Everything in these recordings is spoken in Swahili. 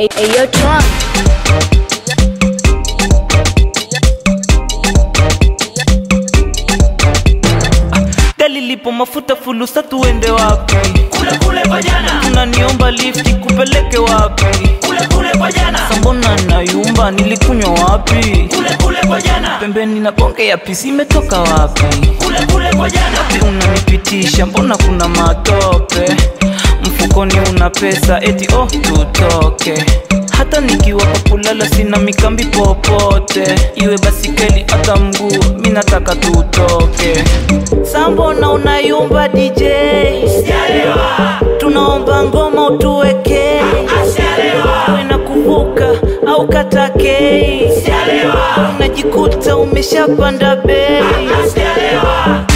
Hey, hey, yo, Tron. gari lipo mafuta fulusa tuende wapi kule kule kwa jana unaniomba lifti kupeleke wapi kule kule kwa jana sambona nayumba nilikunywa wapi kule kule kwa jana pembeni na bonge ya pisi imetoka wapi kule kule kwa jana Wapi unanipitisha mbona kuna matope mfukoni una pesa eti oh tutoke hata nikiwa kwa kulala sina mikambi popote iwe basikeli hata mguu mi nataka tutoke sambona unayumba dj Sijalewa, tunaomba ngoma utuweke asijalewa, uwe na kuvuka au katakei sijalewa, unajikuta umeshapanda bei asijalewa.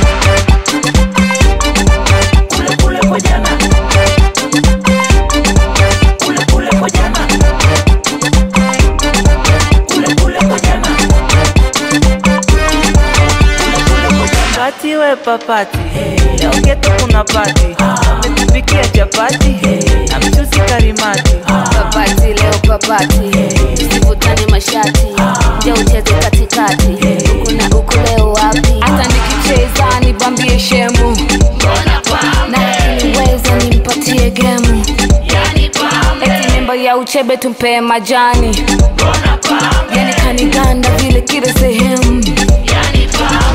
Kule kule kwa jana. Kule kule kwa jana. Kule kule kwa jana. Kule kule kwa jana. Pati we papati leo geto kuna pati umetupikia chapati na mchuzi karimati Papati leo papati, tusivutane mashati, nje ucheze katikati, huku na huku leo wapi? Hata nikicheza nibambie shemu, na akiniweza nimpatie gemu, eti mimba ya uchebe tumpee majani, yani kaniganda vile kila sehemu,